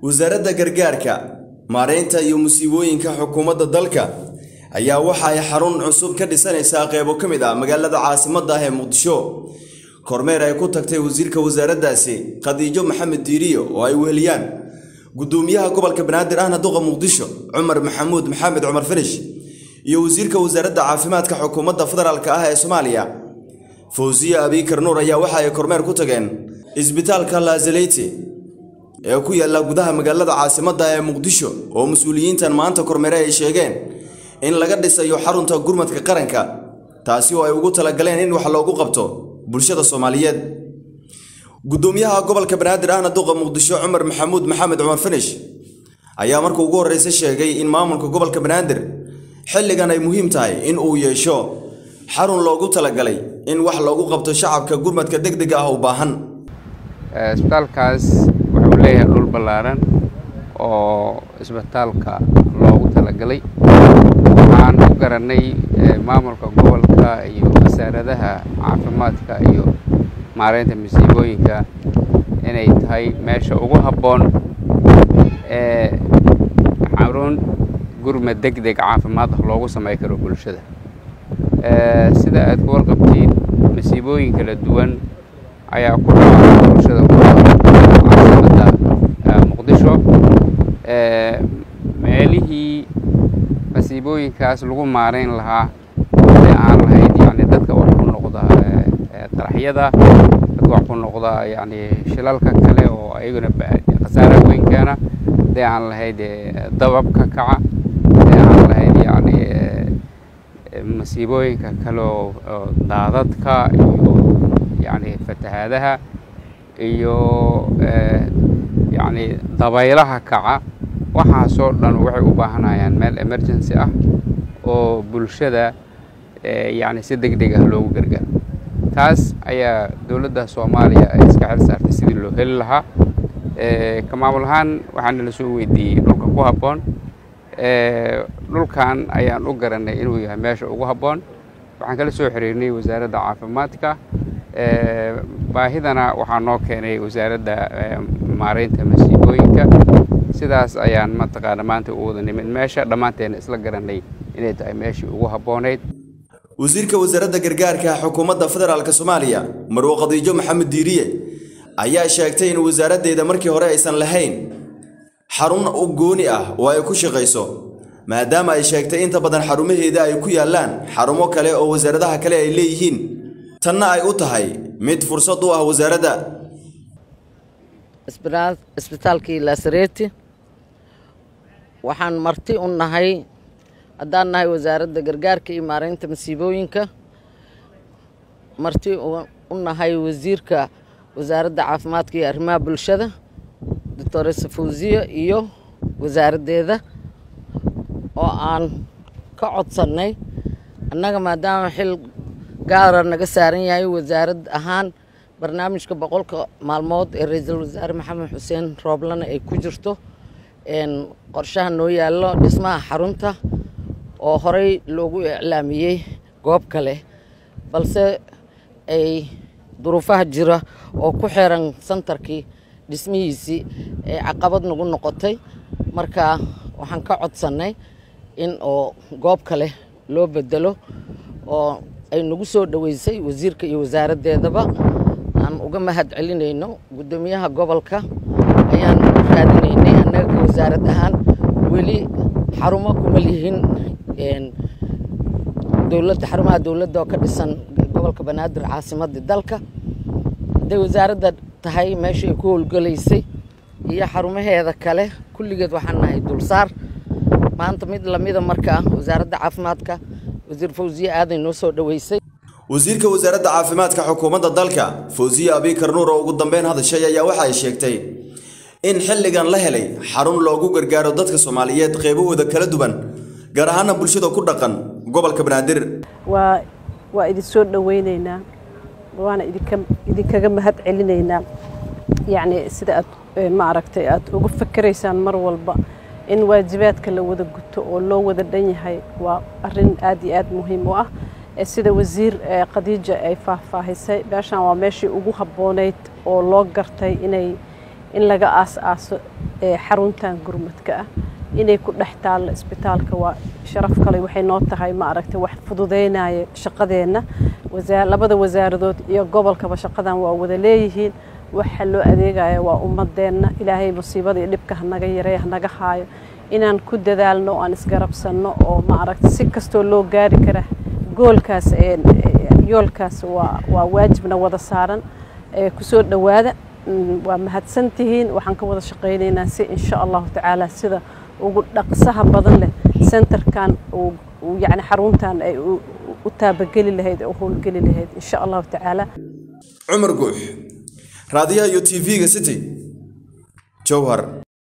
wasaaradda gargaarka maareynta iyo musiibooyinka xukuumadda dalka ayaa waxa ay xarun cusub ka dhisanaysaa qeybo ka mid ah magaalada caasimadda ah ee muqdisho kormeer ay ku tagtay wasiirka wasaaraddaasi khadiijo maxamed diiriyo oo ay weheliyaan gudoomiyaha gobolka banaadir ahna duqa muqdisho cumar maxamuud maxamed cumar finish iyo wasiirka wasaaradda caafimaadka xukuumadda federaalk ah ee soomaaliya fawsiye abiikar nuur ayaa waxa ay kormeer ku tageen isbitaalka laazaleyti ee ku yaalla gudaha magaalada caasimadda ee muqdisho oo mas-uuliyiintan maanta kormeere ay sheegeen in laga dhisayo xarunta gurmadka qaranka taasi oo ay ugu talagaleen in wax loogu qabto bulshada soomaaliyeed gudoomiyaha gobolka banaadir ahna duqa muqdisho cumar maxamuud maxamed cumar finish ayaa marka ugu horreysa sheegay in maamulka gobolka banaadir xilligan ay muhiim tahay in uu yeesho xarun loogu talagalay in wax loogu qabto shacabka gurmadka deg dega ah u baahan isbitaalkaas wuxuu leeyahay dhul ballaaran oo isbitaalka loogu talagalay waxaan u garanay maamulka gobolka iyo wasaaradaha caafimaadka iyo maareynta masiibooyinka inay tahay meesha ugu habboon ee xarun gurmad deg deg caafimaad ah loogu samey karo bulshada sida aad ku warqabtiin masiibooyin kala duwan ayaa ku dhaca bulshada caasimada muqdisho meelihii masiibooyinkaas lagu maareyn lahaa ay aan lahayd yani dadka wax ku noqda qaraxyada dadka wax ku noqda yani shilalka kale oo ayaguna khasaara weyn keena haday aan lahayd dababka kaca haday aan lahayd yani masiibooyinka kale oo daadadka iyo yani fatahaadaha iyo yani dabaylaha kaca waxaasoo dhan waxay u baahanayaan meel emergency ah oo bulshada yani si deg deg ah loogu gargaaro taas ayaa dowladda soomaaliya ay iska xil saartay sidii loo heli lahaa ka maamul ahaan waxaana la soo weydiiyey dhulka ku habboon dhulkan ayaan u garanay inuu yahay meesha ugu habboon waxaan kala soo xiriirnay wasaaradda caafimaadka baahidana waxaa noo keenay wasaaradda maareynta masiibooyinka sidaas ayaan mataqaana maanta u wada nimid meesha dhammaanteena isla garanay inay tahay meeshii ugu habboonayd wasiirka wasaaradda gargaarka xukuumadda federaalk soomaaliya marwo khadiijo maxamed diiriye ayaa sheegtay in wasaaraddeeda markii hore aysan lahayn xarun u gooni ah oo ay ku shaqayso maadaama ay sheegtay inta badan xarumaheeda ay ku yaallaan xarumo kale oo wasaaradaha kale ay leeyihiin tanna ay u tahay mid fursad u ah wasaaradda isbitaalkii lasareeti waxaan marti u nahay haddaan nahay wasaaradda gargaarka iyo maareynta masiibooyinka marti u nahay wasiirka wasaaradda caafimaadka iyo arrimaha bulshada doctor safawsiya iyo wasaaraddeeda oo aan ka codsannay annaga maadaama xil gaara naga saaran yahay wasaarad ahaan barnaamijka boqolka maalmood ee ra-iisul wasaare maxamed xuseen rooblana ay ku jirto qorshaha noo yaallo dhismaha xarunta oo horey loogu iclaamiyey goob kale balse ay duruufaha jira oo ku xiran santarkii dhismihiisii ay caqabad nagu noqotay marka waxaan ka codsannay in oo goob kale loo bedelo oo ay nagu soo dhoweysay wasiirka iyo wasaaraddeedaba aan uga mahad celinayno guddoomiyaha gobolka ayaan raadinaynay annaga ka wasaarad ahaan weli xarumo kuma lihin dowladda xarumaha dowladda oo ka dhisan gobolka banaadir caasimadda dalka hadday wasaaradda tahay meesha ay ku howlgalaysay iyo xarumaheeda kale kulligeed waxaan nahay dulsaar maanta mid lamida markaa wasaaradda caafimaadka wasiir fawsiye aaday noo soo dhoweysay wasiirka wasaaradda caafimaadka xukuumadda dalka fawsiye abiikar nuur oo ugu dambeyn hadashay ayaa waxa ay sheegtay in xilligan la helay xarun loogu gargaaro dadka soomaaliyeed qeybahooda kala duwan gaar ahaana bulshada ku dhaqan gobolka banaadir waa waa idin soo dhoweyneynaa waana idinka idinkaga mahad celinaynaa yacni sida aad ma aragtay aad uga fakeraysaan mar walba in waajibaadka la wada guto oo loo wada dhan yahay waa arrin aad iyo aad muhiim u ah sida wasiir khadiija ay faahfaahisay meeshaan waa meeshii ugu habboonayd oo loo gartay inay in laga aas-aaso xaruntan gurmadka ah inay ku dhex taallo isbitaalka waa sharaf kale waxay noo tahay ma aragtay wax fududeynaya shaqadeenna labada wasaaradood iyo gobolkaba shaqadan waa wada leeyihiin waxa loo adeegaya waa ummadeenna ilaahay musiibada iyo dhibka hanaga yareey hanaga haayo inaan ku dadaalno o aan isgarabsanno oo ma aragtay si kastoo loo gaari kara goolkaas yoolkaas waa waa waajibna wada saaran kusoo dhowaada waa mahadsantihiin waxaan ka wada shaqaynaynaa si insha allahu tacaala sida ugu dhaqsaha badan leh centerkan yani xaruntan ay u taabageli lahayd oo howlgeli lahayd insha allahu tacaala cumar guux raadiyaha iyo t v-ga city jowhar